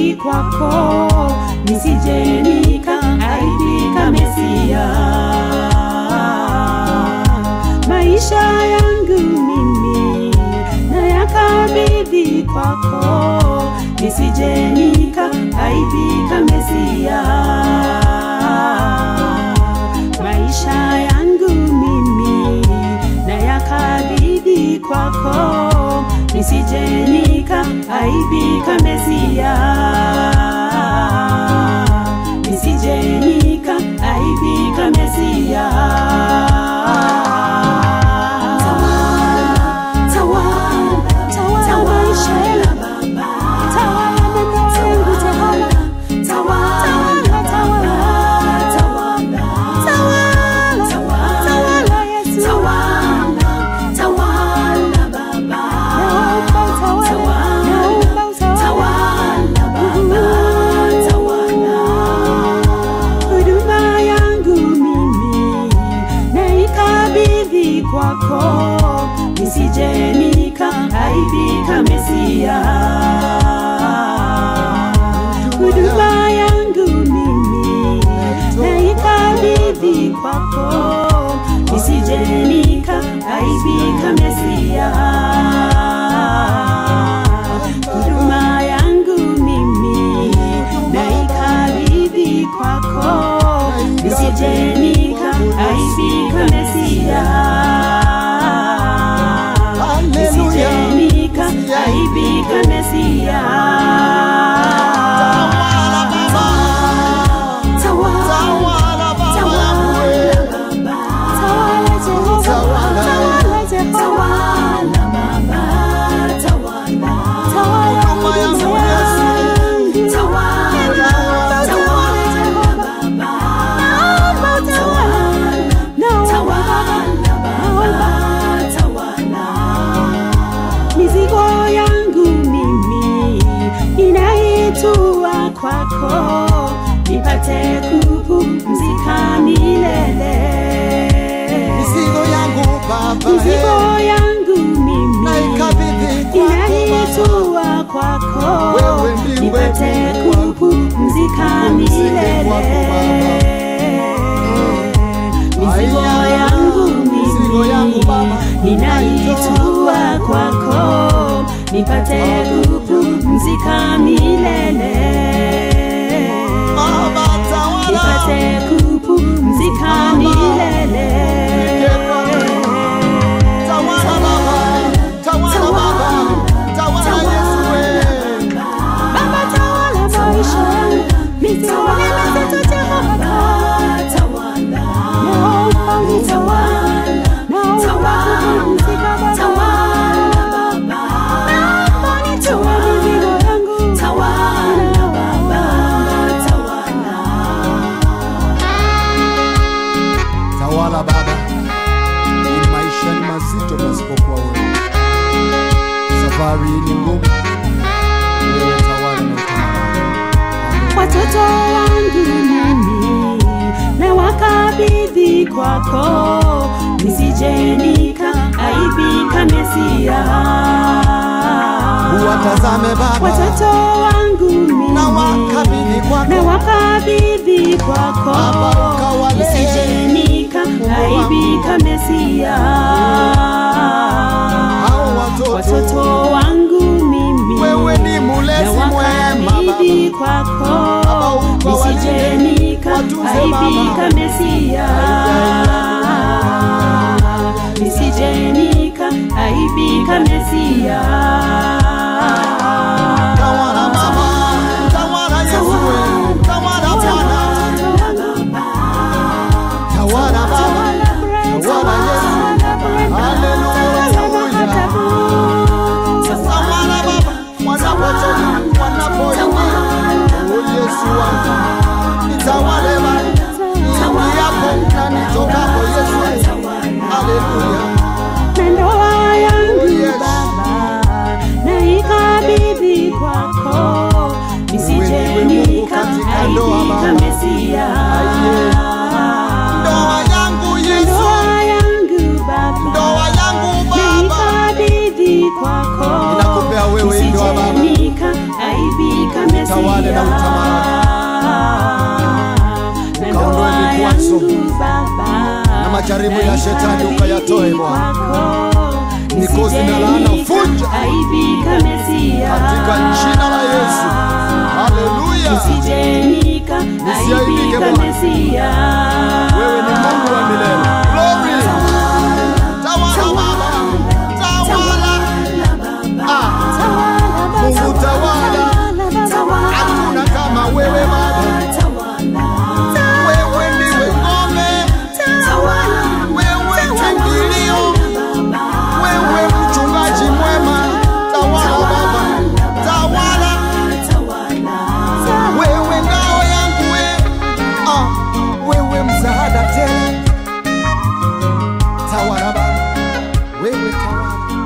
nikabidhi kwako, nisije nikaaibika Mesia. Maisha yangu mimi nayakabidhi kwako, nisije nikaaibika Mesia. Maisha yangu mimi nayakabidhi kwako, nisije nikaaibika Mesia, nisije nikaaibika Mesia. Tawala maisha yangu, tawala neno yangu Jehova, tawala, tawala, tawala, tawala Yesu, naomba utawale, naomba utawale. Huduma yangu mimi naikabidhi kwako, nisije nikaaibika Mesia. Huduma yangu mimi naikabidhi kwako, nisije nikaaibika Mesia. Huduma yangu mimi naikabidhi kwako, nisije nikaaibika Mesia. Nisije nikaaibika Mesia. Tawala Baba yangu wewe. Tawala Jehova, Tawala. tawala Jehova, tawala Huduma yangu huduma Yesu. yangu. Naomba utawale Jehova, naomba utawale, naomba, naomba. Mizigo yangu mimi inaitua kwako, nipate kupumzika milele. Mizigo yangu Baba, Mizigo eh, yangu mimi naikabidhi kwako Baba. inaitua kwako, Wewe ndiwe nipate Mungu wangu. kupumzika Pumzike milele. kwako Baba. Mizigo Aya, yangu mizigo yangu mimi Baba, ninaitua kwako, nipate kupumzika milele. Baba, tawala. Nipate kupumzika milele. Tawala Baba, tawala Baba, tawala Yesu wewe. Baba tawala maisha yangu, nisione mizito Jehova. Naomba unitawale, naomba kupumzika Baba. Naomba nitoe mizigo yangu. Tawala Baba, ili maisha ni mazito pasipokuwa wewe. Safari hii ni ngumu, wewe tawala na utawala. Watoto wangu mimi na wakabidhi kwako, nisije nikaaibika Mesia. Uwatazame Baba, Watoto wangu mimi na wakabidhi kwako. na wakabidhi kwako, Baba, ukawale. nisije nikaaibika Mesia. Hao watoto. watoto wangu mimi Wewe ni mulezi na mwema, wakabidhi Baba. kwako, Baba, ukawalinde, nisije watunze, nikaaibika Baba. Mesia, nisije nikaaibika Mesia. Tawala Baba, tawala Yesu wewe. Tawala Bwana, tawala Baba, tawala Yesu. Haleluya, Tawala Baba, wanapotoka, wanapoingia. Oh, Yesu wangu. Nitawale Baba, niingiapo na nitokapo, Yesu. Haleluya. na ndoa yangu Oh, yes. Baba na utamalaki Ukaondoe vikwazo na majaribu ya shetani ukayatoe Bwana. Mikosi na laana vunja katika jina la Yesu. Haleluya. Nisijenika, Nisiaibike aibika Bwana. Mesia. Wewe ni Mungu wa milele. Glory. Tawala Baba. Tawala. Ah. Mungu tawala. Hakuna kama wewe Baba. Wewe ndiwe ngome. Wewe kimbilio. Wewe mchungaji mwema. Tawala Baba. Tawala. Wewe ngao yangu wewe. Ah. Wewe msaada tena. Tawala Baba. Wewe tawala.